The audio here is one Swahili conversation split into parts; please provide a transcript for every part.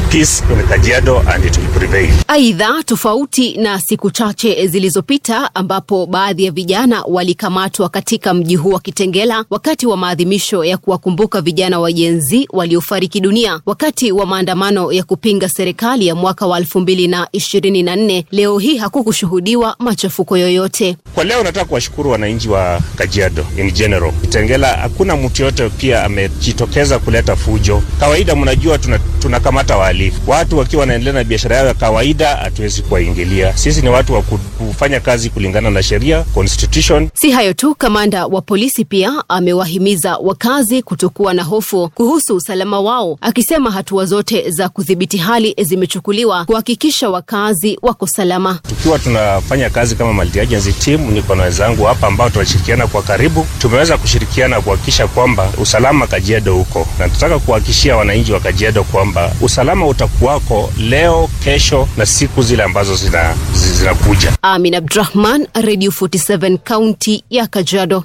be peace in Kajiado and it will prevail. Aidha, tofauti na siku chache zilizopita ambapo baadhi ya vijana walikamatwa katika mji huu wa Kitengela wakati wa maadhimisho ya kuwakumbuka vijana wa Gen Z waliofariki dunia wakati wa maandamano ya kupinga serikali ya mwaka wa 2024, leo hii hakukushuhudiwa machafuko yoyote. Kwa leo nataka kuwashukuru wananchi wa Kajiado in general. Kitengela hakuna mtu yote pia amejitokeza kuleta fujo. Kawaida mnajua tunakamata tuna wahalifu, watu wakiwa wanaendelea na biashara yao ya kawaida, hatuwezi kuwaingilia. Sisi ni watu wa kufanya kazi kulingana na sheria constitution. Si hayo tu, kamanda wa polisi pia amewahimiza wakazi kutokuwa na hofu kuhusu usalama wao, akisema hatua zote za kudhibiti hali zimechukuliwa kuhakikisha wakazi wako salama. Tukiwa tunafanya kazi kama multi-agency team, niko na wenzangu hapa ambao tunashirikiana kwa karibu, tumeweza kushirikiana kuhakikisha kwamba usalama Kajiado huko, na tunataka kuhakikishia wananchi wa Kajiado kwamba usalama utakuwako leo, kesho na siku zile ambazo zinakuja. Zina Amin Abdrahman, Radio 47 kaunti ya Kajiado.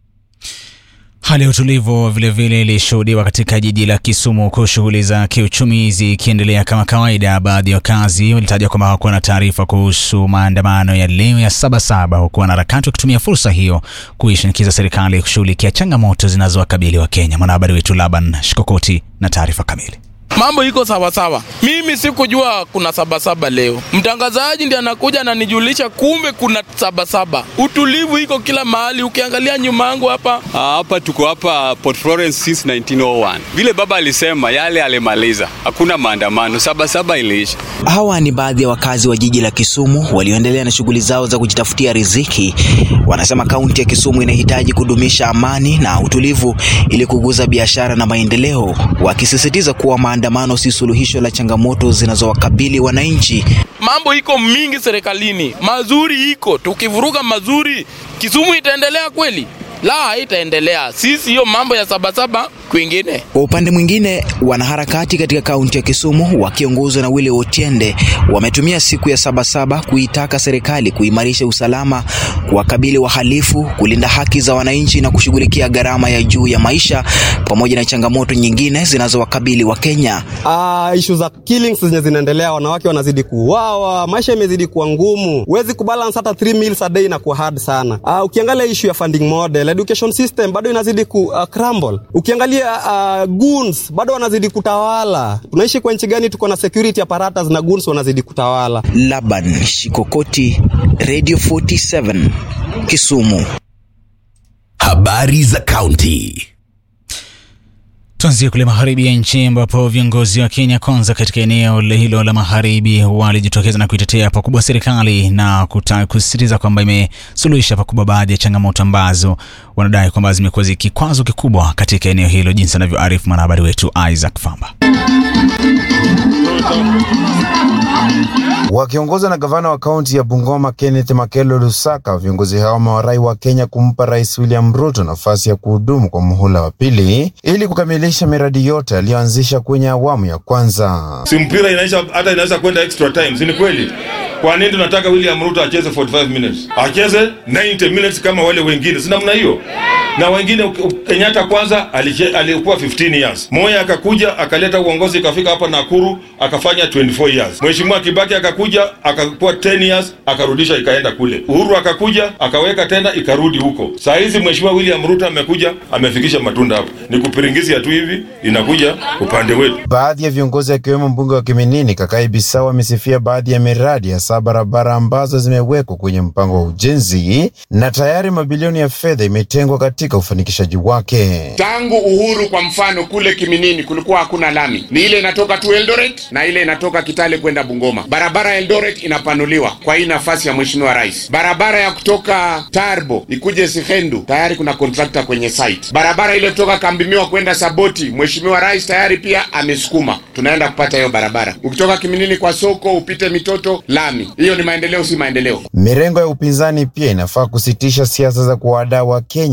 Hali ya utulivu vilevile ilishuhudiwa katika jiji la Kisumu, huku shughuli za kiuchumi zikiendelea kama kawaida. Baadhi ya wakazi walitaja kwamba hawakuwa na taarifa kuhusu maandamano ya leo ya Sabasaba, huku wanaharakati wakitumia fursa hiyo kuishinikiza serikali kushughulikia changamoto zinazowakabili wa Kenya. Mwanahabari wetu Laban Shikokoti na taarifa kamili. Mambo iko sawasawa. Mimi sikujua kuna sabasaba leo. Mtangazaji ndiye anakuja ananijulisha, kumbe kuna sabasaba. Utulivu iko kila mahali. Ukiangalia nyuma yangu hapa hapa, tuko hapa Port Florence since 1901. Vile baba alisema, yale alimaliza, hakuna maandamano, sabasaba iliisha. Hawa ni baadhi ya wakazi wa jiji la Kisumu walioendelea na shughuli zao za kujitafutia riziki. Wanasema kaunti ya Kisumu inahitaji kudumisha amani na utulivu ili kukuza biashara na maendeleo, wakisisitiza kuwa maandamano si suluhisho la changamoto zinazowakabili wananchi. Mambo iko mingi serikalini, mazuri iko, tukivuruga mazuri, Kisumu itaendelea kweli? La, haitaendelea. Sisi hiyo mambo ya sabasaba kwingine. Kwa upande mwingine, wanaharakati katika kaunti ya Kisumu wakiongozwa na Willy Otiende wametumia siku ya Sabasaba kuitaka serikali kuimarisha usalama, kuwakabili wahalifu, kulinda haki za wananchi na kushughulikia gharama ya juu ya maisha pamoja na changamoto nyingine zinazowakabili wa Kenya. Uh, issue za killings zenye zinaendelea, wanawake wanazidi kuuawa, maisha imezidi kuwa ngumu, huwezi kubalance hata 3 meals a day na kuwa hard sana. Uh, ukiangalia issue ya funding model, education system bado inazidi ku uh, crumble. Ukiangalia Uh, goons bado wanazidi kutawala. Tunaishi kwa nchi gani? Tuko na security apparatus na goons wanazidi kutawala. Laban Shikokoti, Radio 47 Kisumu. Habari za kaunti. Tuanzie kule magharibi ya nchi ambapo viongozi wa Kenya Kwanza katika eneo hilo la magharibi walijitokeza na kuitetea pakubwa serikali na kusisitiza kwamba imesuluhisha pakubwa baadhi ya changamoto ambazo wanadai kwamba zimekuwa zikikwazo kikubwa katika eneo hilo, jinsi anavyoarifu mwanahabari wetu Isaac Famba. Wakiongozwa na gavana wa kaunti ya Bungoma Kenneth Makelo Lusaka, viongozi hao wamewarai wa Kenya kumpa Rais William Ruto nafasi ya kuhudumu kwa muhula wa pili ili kukamilisha miradi yote aliyoanzisha kwenye awamu ya kwanza. Si mpira inaisha, hata inaweza kwenda extra time, si ni kweli? Kwa nini tunataka William Ruto acheze 45 minutes? Acheze 90 minutes kama wale wengine, si namna hiyo? Na wengine, Kenyatta kwanza alikuwa 15 years, Moi akakuja akaleta uongozi, ikafika hapa Nakuru akafanya 24 years. Mheshimiwa Kibaki akakuja akakuwa 10 years, akarudisha ikaenda kule. Uhuru akakuja akaweka tena ikarudi huko. Saa hizi Mheshimiwa William Ruto amekuja amefikisha matunda hapo, ni kupiringizia tu hivi, inakuja upande wetu. Baadhi ya viongozi akiwemo mbunge wa Kiminini Kakai Bisau amesifia baadhi ya miradi hasa barabara ambazo zimewekwa kwenye mpango wa ujenzi na tayari mabilioni ya fedha imetengwa katika ufanikishaji wake. Tangu uhuru, kwa mfano, kule Kiminini kulikuwa hakuna lami, ni ile inatoka tu Eldoret na ile inatoka Kitale kwenda Bungoma. Barabara ya Eldoret inapanuliwa kwa hii nafasi ya Mheshimiwa Rais. Barabara ya kutoka Tarbo ikuje Sihendu, tayari kuna kontrakta kwenye site. Barabara ile kutoka Kambimiwa kwenda Saboti, Mheshimiwa Rais tayari pia amesukuma, tunaenda kupata hiyo barabara. Ukitoka Kiminini kwa soko upite Mitoto, lami. Hiyo ni maendeleo, si maendeleo? Mirengo ya upinzani pia inafaa kusitisha siasa za kuwadaa wa Kenya, mfano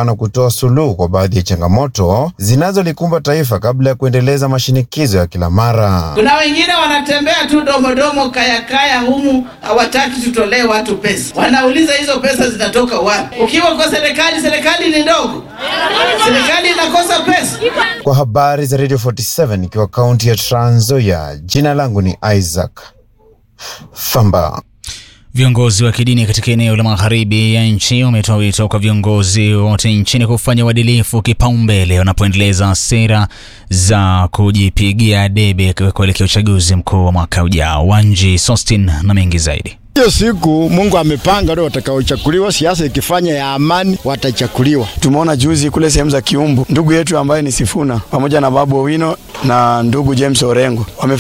na kutoa suluhu kwa baadhi ya changamoto zinazolikumba taifa kabla ya kuendeleza mashinikizo ya kila mara. Kuna wengine wanatembea tu domodomo kayakaya humu, hawataki tutolee watu pesa. Wanauliza hizo pesa zinatoka wapi? Ukiwa kwa serikali, serikali ni ndogo, serikali inakosa pesa. Kwa habari za Radio 47 ikiwa kaunti ya Trans Nzoia, jina langu ni Isaac Famba. Viongozi wa kidini katika eneo la magharibi ya nchi wametoa wito kwa viongozi wote nchini kufanya uadilifu kipaumbele wanapoendeleza sera za kujipigia debe kuelekea uchaguzi mkuu wa mwaka ujao. Wanji Sostin na mengi zaidi. Hiyo siku Mungu amepanga ndio watakaochakuliwa. Siasa ikifanya ya amani watachakuliwa. Tumeona juzi kule sehemu za Kiumbu, ndugu yetu ambaye ni Sifuna pamoja na Babu Owino na ndugu James Orengo wame